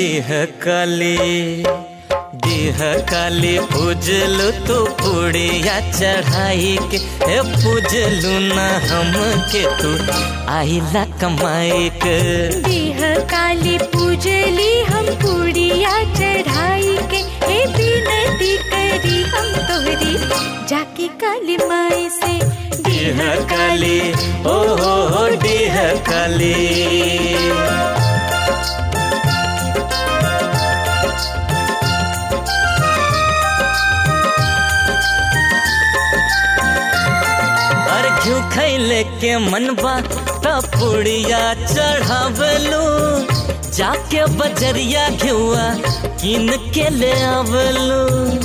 देह काली देह काली पूजलू तू पुड़िया चढ़ाई के हे पूजलू ना हम के तू आइला कमाई के देह काली पूजली हम पूड़िया चढ़ाई के हे बिनती करी हम तोहरी जाके काली माई से देह काली ओ हो हो देह काली और घ्यू खैले के मनबा त पुड़िया चढ़ावलू जाके बजरिया घिउआ किन के ले आवलू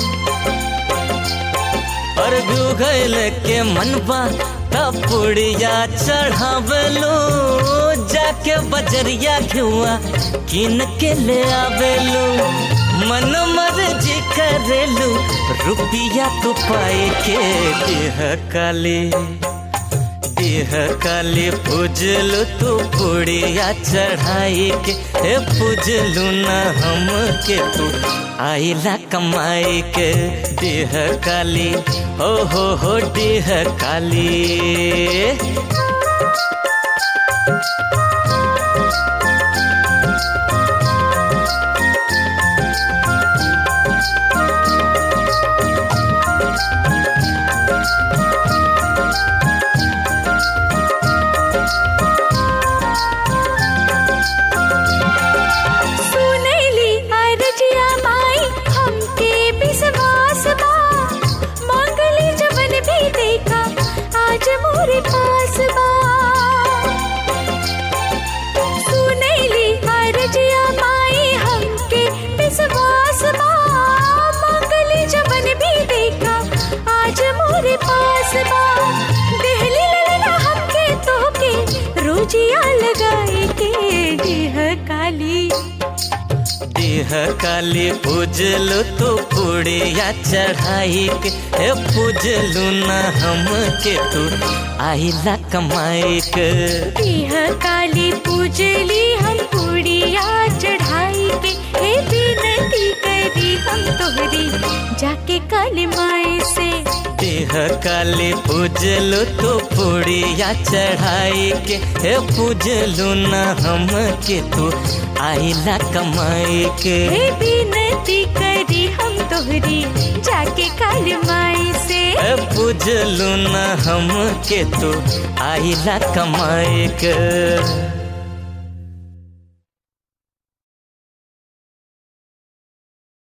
और घ्यू खैले के मनबा त पुड़िया चढ़ावलू जाके बजरिया घिउआ किन के ले आवेलू मन मर्जी करेलू रुपिया तू पाए के देह काली देह काली पूजलू तू पुड़िया चढ़ाई के हे पूजलू ना हम के तू आइला कमाई के देह काली हो हो हो देह काली सुनैली अरजिया माई हमके विश्वास बा मांगली जवन भी देखा आज मोरे पास बा सुनैली अरजिया माई हमके विश्वास बा मांगली जवन भी देखा आज मोरे पास बा देहली ललना हमके तोके रोजिया लगाए के देह काली देह काली पूजलू तू पुड़िया चढ़ाई के हे पूजलू ना हम के तू आइला कमाई के देह काली पूजली हम पूड़िया चढ़ाई के हे बिनती करी हम तोहरी जाके काली माई से देह काली पूजलू तू पुड़िया चढ़ाई के हे पूजलू ना हम के तू आइला कमाई के हे बिनती करी हम तोहरी जाके काली माई से हे पूजलू ना हम के तू आइला कमाई के